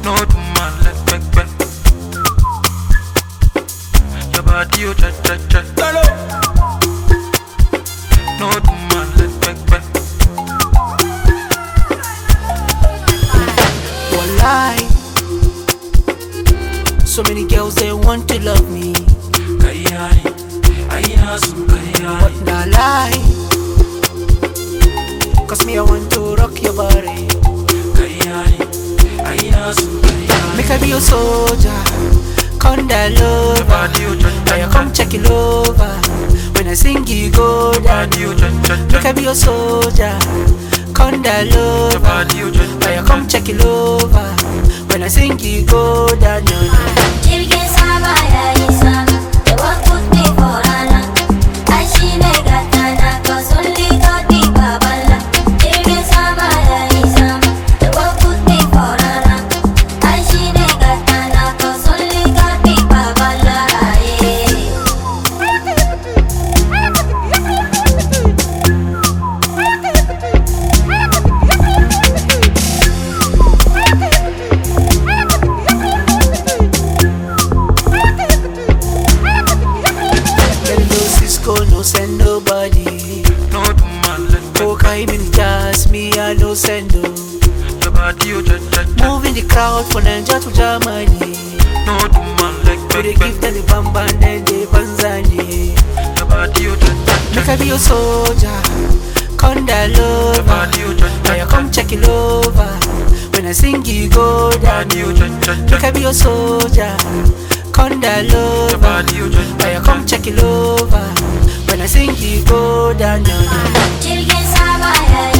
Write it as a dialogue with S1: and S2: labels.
S1: No do man like back back. Your body you cha cha cha. No do man like back back.
S2: Wallahi. So many girls they want to love me,
S1: Kayai, aina su kayai.
S2: but nah lie. Cause me I want to rock your body.
S1: Kayai, aina su kayai.
S2: Make I be your soldier, conda
S1: Your
S2: lover.
S1: body you cha
S2: Now you
S1: cha
S2: come
S1: cha.
S2: check it over. When I sing you go
S1: Your
S2: down.
S1: body you cha cha
S2: Make I
S1: cha.
S2: be your soldier, conda
S1: Your
S2: lover.
S1: body you cha
S2: Now
S1: cha
S2: you
S1: cha.
S2: come check it over. When I sing you go down. No, no.
S3: Jirgin sama ya yi sama, the one put me for rana. Ai shi ne gatana, cause only God be babala. Jirgin sama ya yi sama, the one put me for rana. Ai shi ne gatana, cause only God be babala. Yeah.
S2: Tell no Cisco, no send nobody.
S1: No do man like back
S2: Oh, kind in jazz, me I no send no.
S1: Your body you cha cha cha.
S2: Moving the crowd from Nigeria to Germany.
S1: No do man like
S2: We they
S1: back
S2: give
S1: back.
S2: them the bam bam, then they banzani.
S1: Your body you cha cha
S2: Make
S1: cha.
S2: I be your soldier, conda
S1: Your
S2: lover.
S1: body you cha
S2: Now you
S1: cha
S2: come
S1: cha.
S2: check it over. When I sing you go down.
S1: Body you cha cha
S2: Make I
S1: cha.
S2: be your soldier, conda
S1: Your
S2: lover.
S1: body you cha
S2: Now you
S1: cha
S2: come
S1: cha.
S2: check it over. When I sing you go down. No, no.
S3: Jirgin sama ya